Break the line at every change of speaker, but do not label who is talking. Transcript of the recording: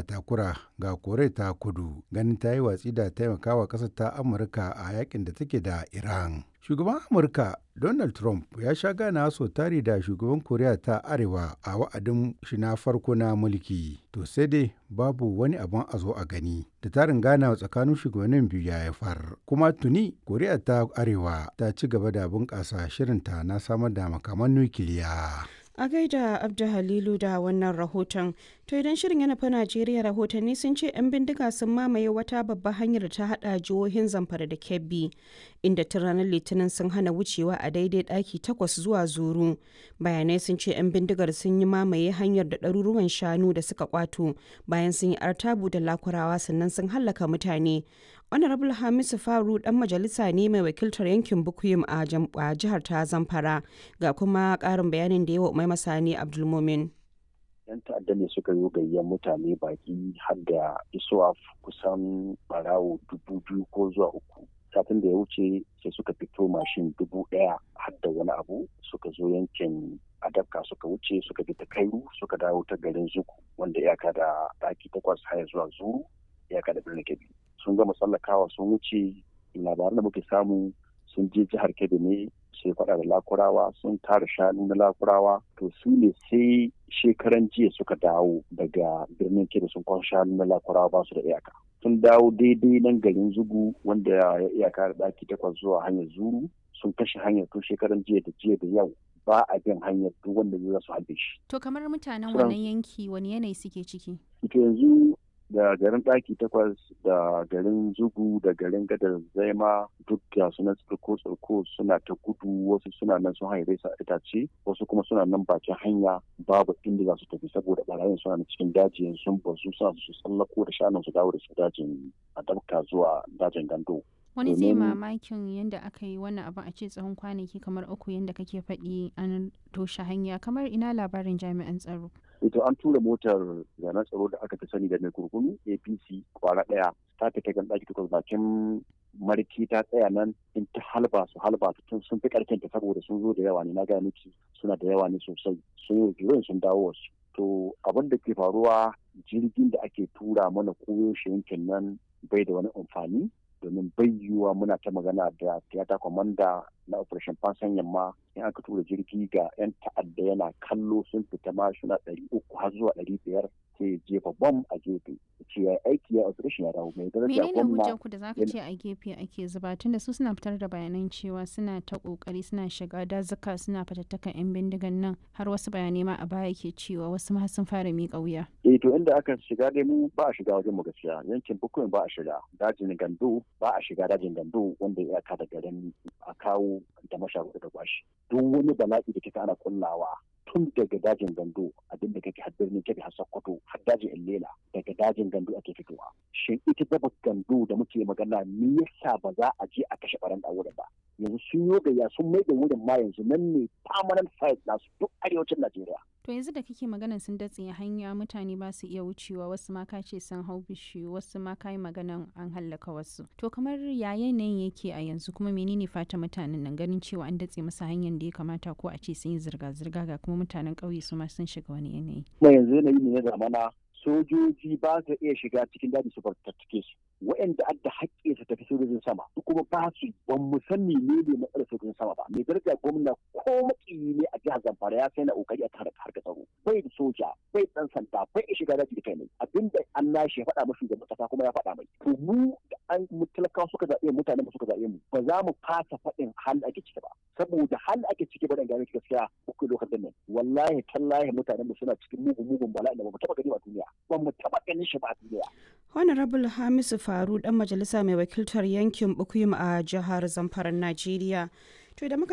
takura ga koriya ta kudu ganin ta yi watsi da taimakawa ƙasar ta amurka a yakin da take da iran shugaban amurka donald trump ya sha gana so tari da shugaban koriya ta arewa a wa'adin shi na farko na mulki to sai dai babu wani abin a zo a gani da tarin gana tsakanin shugabannin biyu ya haifar kuma tuni koriya ta arewa ta ci gaba da bunƙasa shirinta na samar da makaman nukiliya
A gaida Abdu Halilu da wannan rahoton. To idan shirin yana fa Najeriya rahotanni sun ce 'yan bindiga sun mamaye wata babbar hanyar da ta hada jihohin Zamfara da Kebbi, inda tun ranar Litinin sun hana wucewa a daidai ɗaki takwas zuwa zuru. Bayanai sun ce 'yan bindigar sun yi mamaye hanyar da ɗaruruwan shanu da suka kwato bayan sun yi artabu da lakurawa sannan sun hallaka mutane. honorable hamisu faru dan majalisa ne mai wakiltar yankin bukuyum a jihar ta zamfara ga kuma karin bayanin da yawa mai masani abdulmumin
yan ta'adda ne suka yi gayyar mutane baki har da isuwa kusan barawo dubu biyu ko zuwa uku satin da ya wuce sai suka fito mashin dubu ɗaya har da wani abu suka zo yankin adabka suka wuce suka bi ta kairu suka dawo ta garin zuku wanda iyaka da ɗaki takwas haya zuwa zuru iyaka da birnin kebbi sun gama tsallakawa sun wuce labaran da muke samu sun je jihar kebbi ne sai faɗa da lakurawa sun tara shanu na lakurawa to su ne sai shekaran jiya suka dawo daga birnin kebbi sun kwan shanu na lakurawa ba su da iyaka sun dawo daidai nan garin zugu wanda ya iyaka da ɗaki takwas zuwa hanyar zuru sun kashe hanyar tun shekaran jiya da jiya da yau ba a bin hanyar duk wanda zai su halbe shi.
To kamar mutanen wannan yanki wani yanayi suke ciki?
Ito yanzu da garin ɗaki takwas da garin zugu da garin gadar zaima duk da suna tsirko tsirko suna ta gudu wasu suna nan sun haire sa itace wasu kuma suna nan bakin hanya babu inda za su tafi saboda barayin suna na cikin dajin sun basu suna su tsallako da shanun su dawo da su dajin a dabka zuwa dajin gando.
wani zai mamakin yadda aka yi wannan abin a ce tsawon kwanaki kamar uku yadda kake faɗi an toshe hanya kamar ina labarin jami'an tsaro
ito an tura motar zanen tsaro da aka fi sani da mai kurkunu apc kwara ɗaya ta fita gan ɗaki takwas bakin marki ta tsaya nan in ta halba su halba tun sun fi ƙarfin ta saboda sun zo da yawa ne na gaya miki suna da yawa ne sosai sun yi sun dawo wasu to abin da ke faruwa jirgin da ake tura mana koyo shi yankin nan bai da wani amfani domin bayyuwa muna ta magana da tiyata kwamanda na operation fansan yamma in aka tura jirgi ga 'yan ta'adda yana kallo sun fita ma suna ɗari uku har zuwa ɗari biyar sai jefa bom a gefe ce ya aiki ya operation ya dawo mai daraja
menene hujjar ku da zaka ce a gefe ake zuba tunda su suna fitar da bayanan cewa suna ta kokari suna shiga dazuka suna fatattakan yan bindigan nan har wasu bayanai ma a baya ke cewa wasu ma sun fara miƙa wuya
eh to inda aka shiga dai mu ba a shiga wajen mu gaskiya yankin bukuyin ba a shiga dajin gando ba a shiga dajin gando wanda ya ka da garin a kawo da masharuɗa da kwashi duk wani bala'i da kika ana kullawa tun daga dajin gando abin da kake har birnin kebe har sokoto har dajin illela daga dajin gando ake fitowa shin ita daba gando da muke magana me yasa ba za a je a kashe baran da wurin ba yanzu sun yi gayya sun mai da wurin ma yanzu nan ne permanent site nasu duk arewacin najeriya
to yanzu da kake maganan sun datse hanya mutane ba su iya wucewa wasu ma ka ce sun hau bishiyu wasu ma ka yi maganan an hallaka wasu to kamar ya yanayin yake a yanzu kuma menene fata mutanen nan ganin cewa an datse masa hanyar da ya kamata ko a ce sun yi zirga-zirga ga kuma mutanen ƙauye su ma sun shiga wani yanayi.
kuma yanzu yanayi ne na zamana sojoji ba su iya shiga cikin daji su fartattake su waɗanda adda haƙƙi su tafi sojojin sama kuma ba su ban mu san ne ne matsalar sojojin sama ba mai daraja gwamna ko makiyi ne a jihar zamfara ya sai na kokari a tare harkar tsaro bai da soja bai dan sanda bai iya shiga daji da kai ne abinda an nashi ya faɗa mashi shugaban kasa kuma ya faɗa mai to mu da an mu talakawa suka zaɓe mutane ba suka zaɓe mu ba za mu fasa faɗin hal ake ciki ba saboda hal ake ciki ba dan gane gaskiya uku lokacin nan wallahi tallahi mutanen mu suna cikin mugun mugun bala'i da ba mu taɓa gani ba duniya ba mu taɓa ganin shi ba a duniya
honorable hamisu faru dan majalisa mai wakiltar yankin bukuyum a jihar zamfara najeriya to da muka